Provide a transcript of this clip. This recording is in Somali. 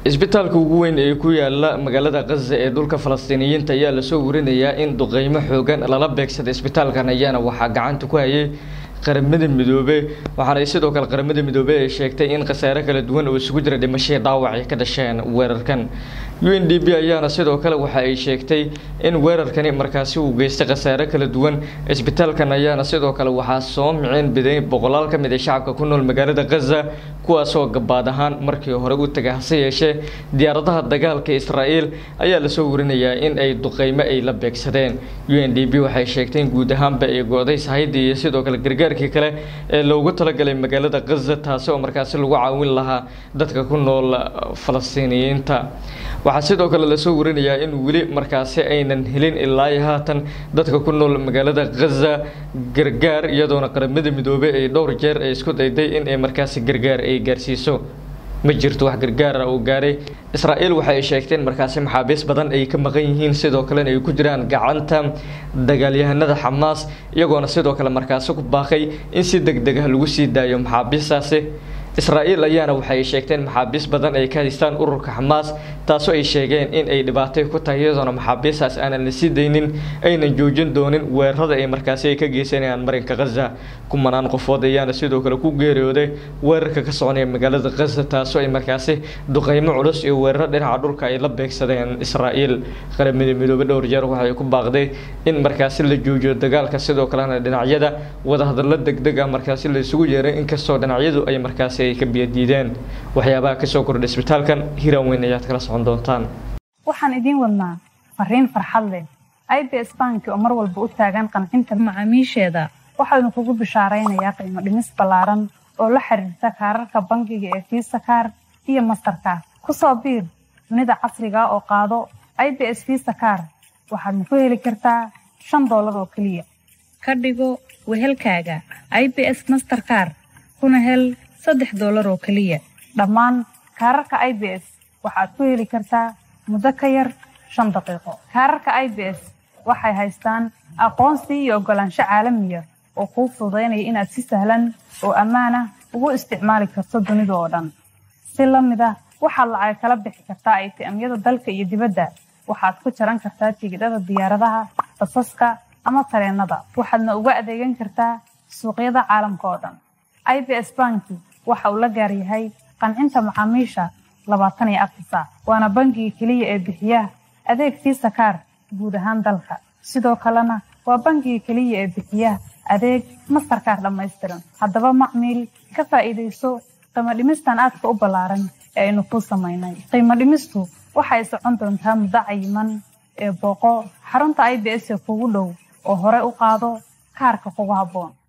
isbitaalka ugu weyn ee ku yaala magaalada khaza ee dhulka falastiiniyiinta ayaa lasoo warinayaa in duqeymo xoogan lala beegsaday isbitaalkan ayaana waxaa gacanta ku hayay qaramada midoobe waxaana sidoo kale qaramada midoobe ay sheegtay in khasaare kala duwan oo isugu jira dhimashii dhaawac ay ka dhasheen weerarkan u n d b ayaana sidoo kale waxa ay sheegtay in weerarkani markaasi uu geystay khasaare kala duwan isbitaalkan ayaana sidoo kale waxaa soo miceen biday boqolaal ka mid ah shacabka ku nool magaalada khaza kuwaasoo gabaad ahaan markii hore u tagay hase yeeshee diyaaradaha dagaalka israa'iil ayaa lasoo warinayaa in ay duqeymo ay la beegsadeen u n d b waxay sheegtay in guud ahaanba ay go-day sahayddii iyo sidoo kale gargaarkii kale ee loogu talagalay magaalada khaza taasi oo markaasi lagu caawin lahaa dadka ku nool falastiiniyiinta waxaa sidoo kale lasoo warinayaa in weli markaasi aynan helin ilaa iyo haatan dadka ku nool magaalada khaza gargaar iyadoona qaramada midoobey ay dhowr jeer ay isku dayday in ay markaasi gargaar ay gaarsiiso ma jirto wax gargaara uu gaaray israa'iil waxa ay sheegteen markaasi maxaabiis badan ay ka maqan yihiin sidoo kalena ay ku jiraan gacanta dagaalyahanada xamaas iyagoona sidoo kale markaasi ku baaqay in si deg deg ah lagu sii daayo maxaabiistaasi israa'iil ayaana waxay sheegteen maxaabiis badan ay ka haystaan ururka xamaas taasoo ay sheegeen in ay dhibaatay ku tahay iyadoona maxaabiistaas aanan la sii daynin aynan joojin doonin weerarada ay markaasi ay ka geysanayaan marinka khaza kumanaan qofood ayaana sidoo kale ku geeriyooday weerarka ka soconaya magaalada khaza taasoo ay markaasi duqeymo culus iyo weeraro dhinaca dhulka ay la beegsadeen israa'iil qaramada midoobe dhowr jeer waxay ku baaqday in markaasi la joojiyo dagaalka sidoo kalena dhinacyada wadahadallo degdeg ah markaasi la isugu yeeray inkastoo dhinacyadu ay markaasi ay ka biyadiideen waxyaabaha kasoo kordha isbitaalkan hiraan weyn ayaad kala socon doontaan waxaan idiin wadnaa fariin farxad leh i b s banki oo mar walba u taagan qancinta macaamiisheeda waxaanu kugu bishaaraynayaa qiimo dhimis ballaaran oo la xiriirta kaararka bangiga ee fiisa kaar iyo mastarkaar ku soo biir dunida casriga oo qaado i b s fiisa kaar waxaadna ku heli kartaa shan doolar oo keliya ka dhigo wehelkaaga i b s masterkaar kuna hel saddex doolar oo keliya dhammaan kaararka i b s waxaad ku heli kartaa muddo ka yar shan daqiiqo kaararka i b s waxay haystaan aqoonsi iyo oggolaansho caalamiya oo kuu fududaynaya inaad si sahlan oo ammaan ah ugu isticmaali karto dunida oo dhan si la mid ah waxaad lacag kala bixi kartaa aytiamyada dalka iyo dibadda waxaad ku jaran kartaa tigidhada diyaaradaha basaska ama tareennada waxaadna uga adeegan kartaa suuqyada caalamka oo dhan i b s banki waxa uu la gaar yahay qancinta macaamiisha labaatan iyo afar saac waana bangiga keliya ee bixiya adeeg fiisa kaar guud ahaan dalka sidoo kalena waa bangiga keliya ee bixiya adeeg mastarkaar dhammaystiran haddaba macmiil ka faa'iidayso qiimo dhimistan aadka u ballaaran ee aynu kuu samaynay qiimo dhimistu waxay socon doontaa muddo cayiman ee booqo xarunta i b s ee kugu dhow oo hore u qaado kaarka kugu habboon